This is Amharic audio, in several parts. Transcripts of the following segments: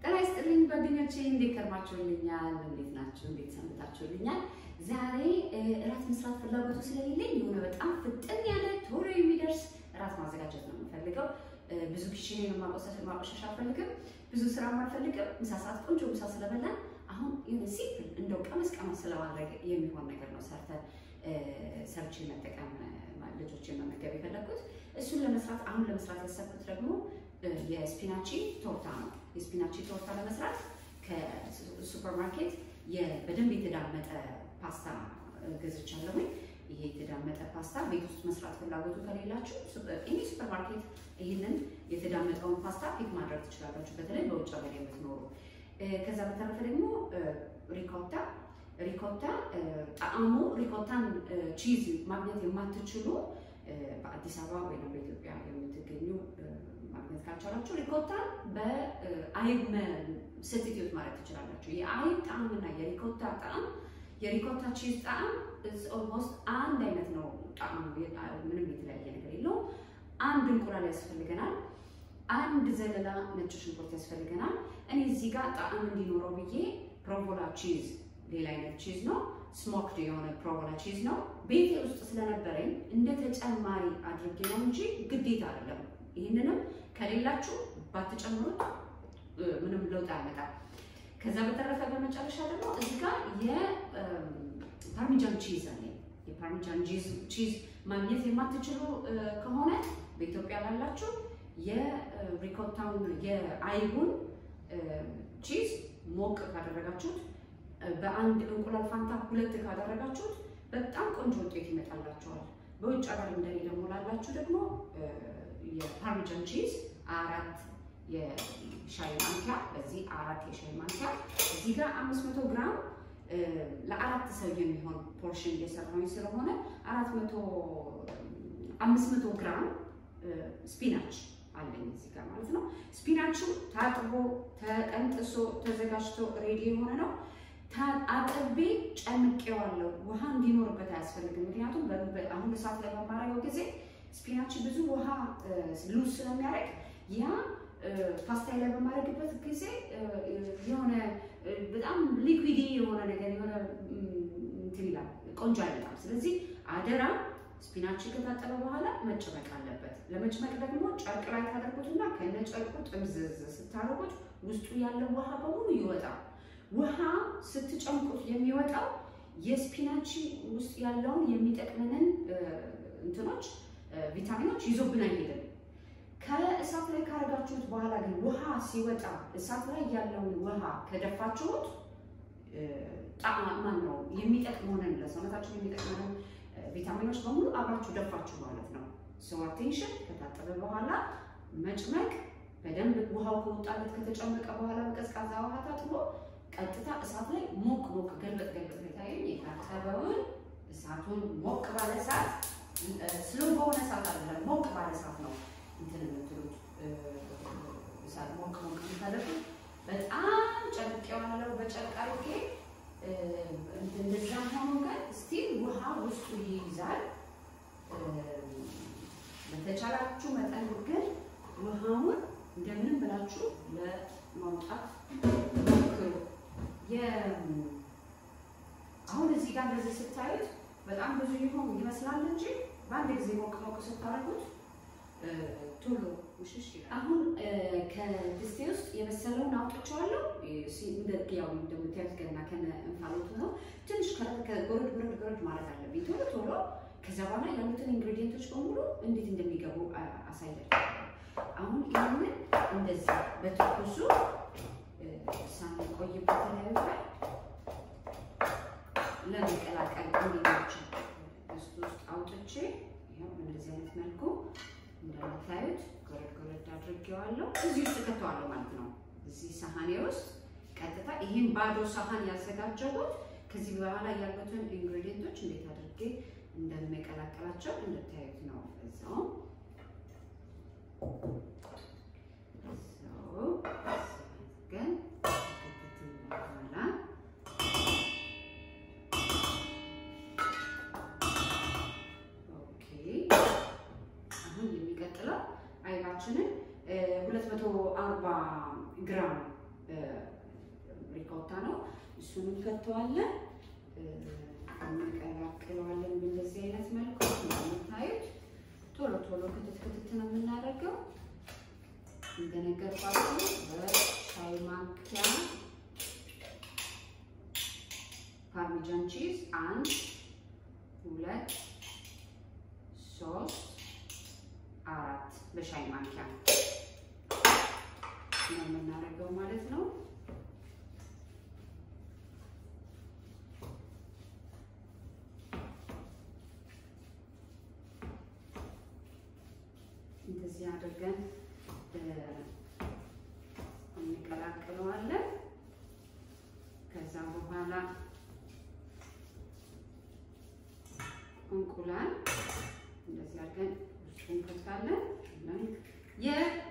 ጤና ይስጥልኝ ጓደኞቼ፣ እንዴት ከርማችሁልኛል? እንዴት ናችሁ? እንዴት ሰንብታችሁልኛል? ዛሬ እራት መስራት ፍላጎቱ ስለሌለኝ የሆነ በጣም ፍጥን ያለ ቶሎ የሚደርስ እራት ማዘጋጀት ነው የምፈልገው። ብዙ ኪችኔን ማቆሸሽ አልፈልግም፣ ብዙ ስራ አልፈልግም። ምሳ ሰዓት ቆንጆ ምሳ ስለበላን አሁን የሆነ ሲምፕል እንደው ቀመስ ቀመስ ስለማድረግ የሚሆን ነገር ነው ሰርተን ሰርቼ መጠቀም ልጆችን መመገብ የፈለግኩት። እሱን ለመስራት አሁን ለመስራት ያሰብኩት ደግሞ የስፒናቺ ቶርታ ነው። የስፒናቺ ቶርታ ለመስራት ከሱፐር ማርኬት በደንብ የተዳመጠ ፓስታ ገዝቻለሁኝ። ይሄ የተዳመጠ ፓስታ ቤት ውስጥ መስራት ፍላጎቱ ከሌላችሁ እኔ ሱፐር ማርኬት ይህንን የተዳመጠውን ፓስታ ፒክ ማድረግ ትችላላችሁ፣ በተለይ በውጭ ሀገር የምትኖሩ። ከዛ በተረፈ ደግሞ ሪኮታ ሪኮታ ጣዕሙ ሪኮታን ቺዝ ማግኘት የማትችሉ በአዲስ አበባ ወይም በኢትዮጵያ የምትገኙ ማግኘት ካልቻላችሁ ሪኮታን በአይብ ስትትዩት ማለት ትችላላችሁ። የአይብ ጣዕምና የሪኮታ ጣዕም የሪኮታ ቺዝ ጣዕም ኦልሞስት አንድ አይነት ነው። ጣዕሙ ምንም የተለያየ ነገር የለውም። አንድ እንቁላል ያስፈልገናል። አንድ ዘለላ ነጭ ሽንኩርት ያስፈልገናል። እኔ እዚህ ጋር ጣዕም እንዲኖረው ብዬ ፕሮቮላ ቺዝ ሌላ አይነት ቺዝ ነው። ስሞክድ የሆነ ፕሮቮላ ቺዝ ነው። ቤቴ ውስጥ ስለነበረኝ እንደ ተጨማሪ አድርጌ ነው እንጂ ግዴታ አይደለም። ይህንንም ከሌላችሁ ባትጨምሩት ምንም ለውጥ አያመጣም። ከዛ በተረፈ በመጨረሻ ደግሞ እዚህ ጋር የፓርሚጃን ቺዝ አለ። የፓርሚጃን ቺዝ ማግኘት የማትችሉ ከሆነ በኢትዮጵያ ላላችሁ የሪኮታውን የአይቡን ቺዝ ሞቅ ካደረጋችሁት በአንድ እንቁላል ፋንታ ሁለት ካደረጋችሁት በጣም ቆንጆ ውጤት ይመጣላችኋል። በውጭ ሀገር እንደኔ ደግሞ ላላችሁ ደግሞ የፓርሚጃን ቺዝ አራት የሻይ ማንኪያ በዚህ አራት የሻይ ማንኪያ እዚህ ጋር አምስት መቶ ግራም ለአራት ሰው የሚሆን ፖርሽን እየሰራሁኝ ስለሆነ አራት መቶ አምስት መቶ ግራም ስፒናች አለኝ እዚህ ጋር ማለት ነው። ስፒናቹ ታጥቦ ተቀንጥሶ ተዘጋጅቶ ሬዲ የሆነ ነው። አጥቤ ጨምቄዋለሁ። ውሃ እንዲኖርበት አያስፈልግም። ምክንያቱም አሁን እሳት ላይ በማረገው ጊዜ ስፒናች ብዙ ውሃ ሉዝ ስለሚያደርግ ያ ፓስታ ላይ በማድረግበት ጊዜ የሆነ በጣም ሊኩዊዲ የሆነ ነገር የሆነ እንትን ይላል፣ ቆንጆ አይመጣም። ስለዚህ አደራ ስፒናች ከታጠበ በኋላ መጨመቅ አለበት። ለመጭመቅ ደግሞ ጨርቅ ላይ ታደርጉትና ከነ ጨርቁ ጥምዝዝ ስታደርጉት ውስጡ ያለው ውሃ በሙሉ ይወጣል። ውሃ ስትጨምቁት የሚወጣው የስፒናች ውስጥ ያለውን የሚጠቅመንን እንትኖች ቪታሚኖች ይዞብን አይሄድም። ከእሳት ላይ ካረጋችሁት በኋላ ግን ውሃ ሲወጣ እሳት ላይ ያለውን ውሃ ከደፋችሁት ጣዕማን ነው የሚጠቅመንን ለሰውነታችን የሚጠቅመንን ቪታሚኖች በሙሉ አብራችሁ ደፋችሁ ማለት ነው። ሰው አቴንሽን ከታጠበ በኋላ መጭመቅ በደንብ ውሃው ከወጣለት ከተጨመቀ በኋላ በቀዝቃዛ ውሃ ታጥቦ ቀጥታ እሳት ላይ ሞቅ ሞቅ ገልበጥ ገልበጥ የታየኝ የታጠበውን እሳቱን ሞቅ ባለ እሳት ስሎ በሆነ እሳት አይደለም፣ ሞቅ ባለ እሳት ነው እንትን የምትሉት እሳት ሞቅ ሞቅ የምታደርጉት። በጣም ጨርቄዋለሁ በጨርቅ አድርጌ እንደዛ ሆኖ ግን ስቲል ውሃ ውስጡ ይይዛል። በተቻላችሁ መጠን ግን ውሃውን እንደምንም ብላችሁ ለማውጣት ሞክሩ። አሁን እዚህ ጋር እንደዚህ ስታዩት በጣም ብዙ ይሆን ይመስላል እንጂ በአንድ ጊዜ ሞቅ ሞቅ ስታደርጉት ቶሎ ውሽሽ ይላል። አሁን ከድስቴ ውስጥ የበሰለውን አውጥቼዋለሁ። ያው እንደምታዩት ገና ከነ እንፋሎቱ ነው። ትንሽ ጎረድ ጎረድ ጎረድ ማለት አለብኝ ቶሎ ቶሎ። ከዛ በኋላ ያሉትን ኢንግሬዲየንቶች በሙሉ እንዴት እንደሚገቡ አሳያችኋለሁ። አሁን ይህንን እንደዚህ በትኩሱ ሳንቆይበት ላይ ላይ ለመቀላቀል እንዲመቸው ድስት ውስጥ አውጥቼ ይኸው እንደዚህ አይነት መልኩ እንደምታዩት ጎረድ ጎረድ አድርጌዋለሁ። እዚህ ውስጥ ከተዋለሁ ማለት ነው። እዚህ ሳህኔ ውስጥ ቀጥታ ይህን ባዶ ሳህን ያዘጋጀሁት ከዚህ በኋላ ያሉትን ኢንግሬዲየንቶች እንዴት አድርጌ እንደሚቀላቀላቸው እንድታዩት ነው። እዛው ግን በኋላ ኦኬ አሁን የሚቀጥለው አይባችንን 240 ግራም ሪኮታ ነው። እሱን እንከተዋለን፣ እንቀላቅለዋለን በእንደዚህ አይነት መልኩ እንደምታዩት ቶሎ ቶሎ ክትት ክትት ነው የምናደርገው። እንደነገርኳችሁ በሻይ ማንኪያ ፓርሚጃን ቺዝ አንድ ሁለት ሶስት አራት በሻይ ማንኪያ ነው የምናደርገው ማለት ነው። እንደዚህ አድርገን እንቀላቅለዋለን። ከዛ በኋላ እንቁላል እንደዚህ አድርገን ውስጡ እንከታለን። የ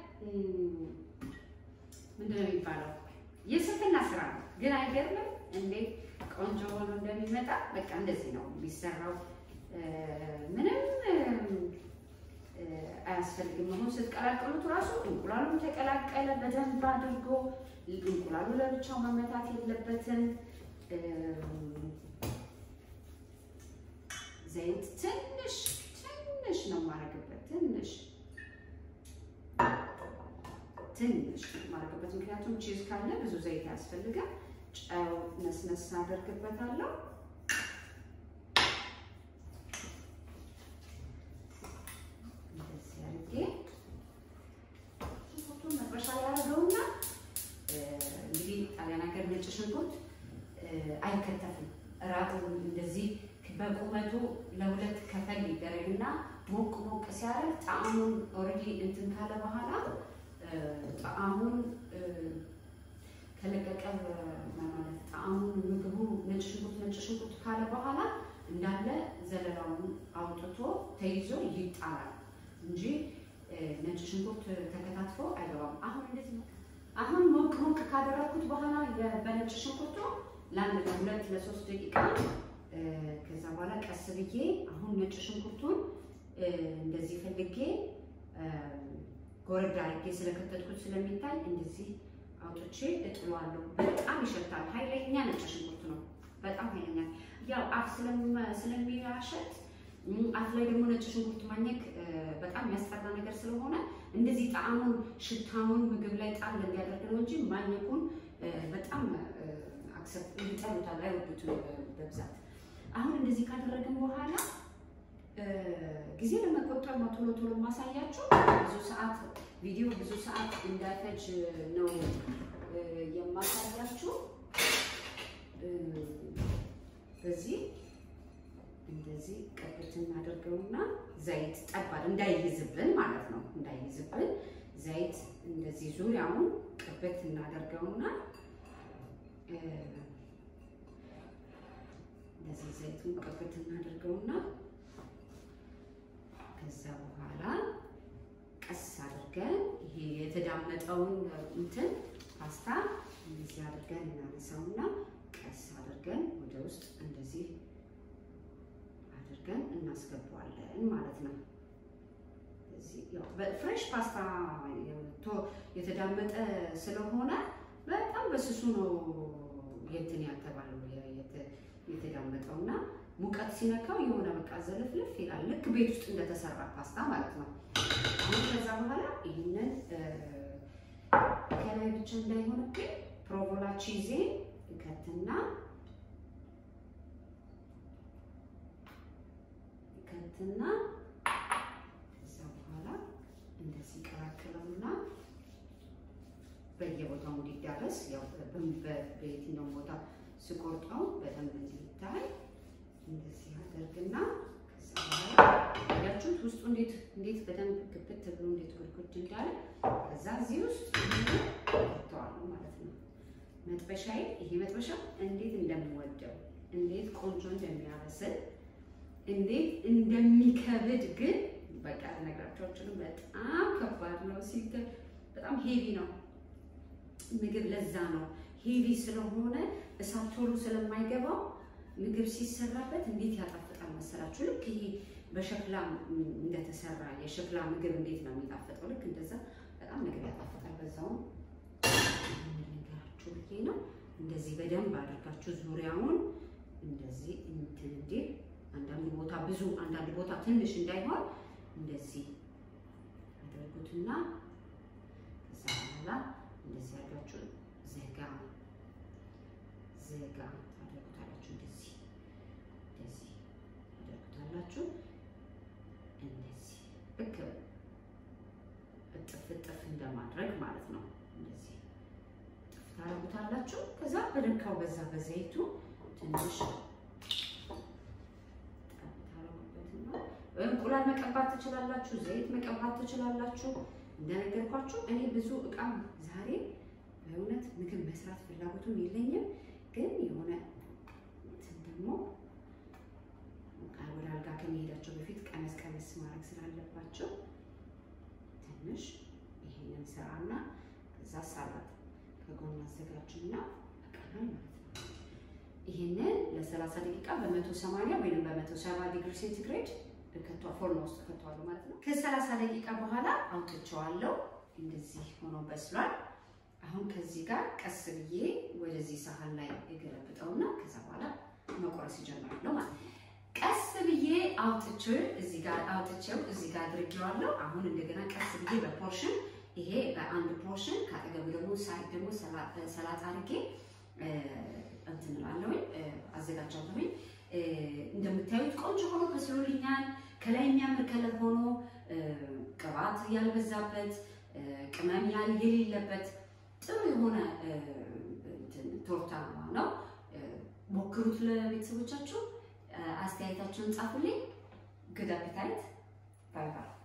ምንድን ነው የሚባለው? የስንፍና ስራ ነው፣ ግን አይገርምም እንዴት ቆንጆ ሆኖ እንደሚመጣ። በቃ እንደዚህ ነው የሚሰራው። ምንም አያስፈልግም። አሁን ስትቀላቅሉት ራሱ እንቁላሉም ተቀላቀለ በደንብ አድርጎ። እንቁላሉ ለብቻው መመታት የለበትም። ዘይት ትንሽ ትንሽ ነው የማደርግበት። ትንሽ ትንሽ ነው የማደርግበት፣ ምክንያቱም ቺዝ ካለ ብዙ ዘይት አያስፈልግም። ጨው ነስነስ አደርግበታለሁ። እንደዚህ አድርጌ ሽንኩርቱን መጥበሻ ላይ አደርገውና እንግዲህ ጣሊያን ሀገር ነጭ ሽንኩርት አይከተፍም። ራቁ እንደዚህ በቁመቱ ለሁለት ከፈል ይደረግና ሞቅ ሞቅ ሲያደርግ ጣዕሙን ኦልሬዲ እንትን ካለ በኋላ ጣዕሙን ከለቀቀ ማለት ጣዕሙን ምግቡ ነጭ ሽንኩርት ነጭ ሽንኩርት ካለ በኋላ እንዳለ ዘለላውን አውጥቶ ተይዞ ይጣላል እንጂ ነጭ ሽንኩርት ተከታትፎ አይገባም። አሁን እንደዚህ አሁን ሞቅ ሞቅ ካደረግኩት በኋላ በነጭ ሽንኩርቱ ለአንድ ለሁለት ለሶስት ደቂቃ ከዛ በኋላ ቀስ ብዬ አሁን ነጭ ሽንኩርቱን እንደዚህ ፈልጌ ጎረድ አድርጌ ስለከተትኩት ስለሚታይ እንደዚህ አውጥቼ እጥሏለሁ። በጣም ይሸታል። ኃይለኛ ነጭ ሽንኩርት ነው። በጣም ኃይለኛ ያው አፍ ስለሚያሸት አፍ ላይ ደግሞ ነጭ ሽንኩርት ማኘክ በጣም የሚያስጠላ ነገር ስለሆነ እንደዚህ ጣዕሙን ሽታውን ምግብ ላይ ጣል እንዲያደርግ ነው እንጂ ማኘኩን በጣም አክሰፕት ይጠሉታል፣ አይወዱትም በብዛት። አሁን እንደዚህ ካደረግን በኋላ ጊዜ ለመቆጠብ ነው ቶሎ ቶሎ ማሳያችሁ። ብዙ ሰዓት ቪዲዮ ብዙ ሰዓት እንዳይፈጅ ነው የማሳያችሁ። በዚህ እንደዚህ ቀብት እናደርገውና ዘይት ጠባል እንዳይይዝብን ማለት ነው። እንዳይይዝብን ዘይት እንደዚህ ዙሪያውን ቀብት እናደርገውና እንደዚህ ዘይቱን ቀብት እናደርገውና ከዛ በኋላ ቀስ አድርገን ይሄ የተዳመጠውን እንትን ፓስታ እንደዚህ አድርገን እናነሳውና ቀስ አድርገን ወደ ውስጥ እንደዚህ አድርገን እናስገባዋለን ማለት ነው። ፍሬሽ ፓስታ የተዳመጠ ስለሆነ በጣም በስሱ ነው የእንትን ያልተባለው የተዳመጠው እና ሙቀት ሲነካው የሆነ በቃ ዘለፍልፍ ይላል። ልክ ቤት ውስጥ እንደተሰራ ፓስታ ማለት ነው። አሁን ከዛ በኋላ ይህንን ከላይ ብቻ እንዳይሆንብኝ ፕሮቮላ ቺዜ እከትና እከትና ከዛ በኋላ እንደዚህ ቀላቅለውና በየቦታው እንዲዳረስ ያው በየትኛው ቦታ ስቆርጠው በደንብ እንዲታይ እንደዚህ አደርግና ከዛ በኋላ ያችሁት ውስጡ እንዴት እንዴት በደንብ ግብት ብሎ እንዴት ጉድጉድ እንዳለ ከዛ እዚህ ውስጥ ከተዋለሁ ማለት ነው። መጥበሻዬ ይሄ መጥበሻ እንዴት እንደምወደው እንዴት ቆንጆ እንደሚያበስል እንዴት እንደሚከብድ ግን በቃ ነግራቸውችንም በጣም ከባድ ነው። ሲታይ በጣም ሄቪ ነው ምግብ። ለዛ ነው ሄቪ ስለሆነ እሳት ቶሎ ስለማይገባው ምግብ ሲሰራበት እንዴት ያጣፍጣል መሰላችሁ? ልክ ይሄ በሸክላ እንደተሰራ የሸክላ ምግብ እንዴት ነው የሚጣፍጠው? ልክ እንደዛ በጣም ምግብ ያጣፍጣል። በዛውም እንደዚህ በደንብ አድርጋችሁ ዙሪያውን እንደዚህ እንትን እንዲል አንዳንድ ቦታ ብዙ አንዳንድ ቦታ ትንሽ እንዳይሆን እንደዚህ አድርጉትና ከዛ በኋላ እንደዚህ አድርጋችሁ ዘጋ ዘጋ ታደርጉታላችሁ። እንደዚህ እንደዚህ ታደርጉታላችሁ። እንደዚህ ልክ እጥፍ እጥፍ እንደማድረግ ማለት ነው። እንደዚህ እጥፍ ታደርጉታላችሁ። ከዛ በደካው በዛ በዘይቱ ትንሽ እንቁላል መቀባት ትችላላችሁ። ዘይት መቀባት ትችላላችሁ። እንደነገርኳችሁ እኔ ብዙ እቃም ዛሬ በእውነት ምግብ መስራት ፍላጎቱም የለኝም፣ ግን የሆነ እንትን ደግሞ ወደ አልጋ ከመሄዳቸው በፊት ቀነስ ቀነስ ማድረግ ስላለባቸው ትንሽ ይሄንን ስራና ከዛ ሳላት ከጎን አዘጋጁና በቀላል ማለት ነው። ይሄንን ለ30 ደቂቃ በ180 ወይም በ170 ዲግሪ ሴንቲግሬድ ፎርኖ ውስጥ ከተዋለሁ ማለት ነው። ከ30 ደቂቃ በኋላ አውጥቼዋለሁ። እንደዚህ ሆኖ በስሏል። አሁን ከዚህ ጋር ቀስ ብዬ ወደዚህ ሳህን ላይ የገለብጠውና ከዛ በኋላ መቆረስ ይጀምራለሁ ማለት ነው። ቀስ ብዬ አውጥቼው እዚህ ጋር አውጥቼው እዚህ ጋር አድርጌዋለሁ። አሁን እንደገና ቀስ ብዬ በፖርሽን ይሄ በአንድ ፖርሽን ከአጠገቡ ደግሞ ሳይድ ደግሞ ሰላጣ አድርጌ እንትን እላለሁኝ አዘጋጃለሁኝ። እንደምታዩት ቆንጆ ሆኖ በስሎልኛል። ከላይ የሚያምር ከለር ሆኖ ቅባት ያልበዛበት ቅመም የሌለበት ጥሩ የሆነ ቶርታ ነው። ሞክሩት። ለቤተሰቦቻችሁ አስተያየታችሁን ጻፉልኝ። ግድ አፒታይት። ባይ ባይ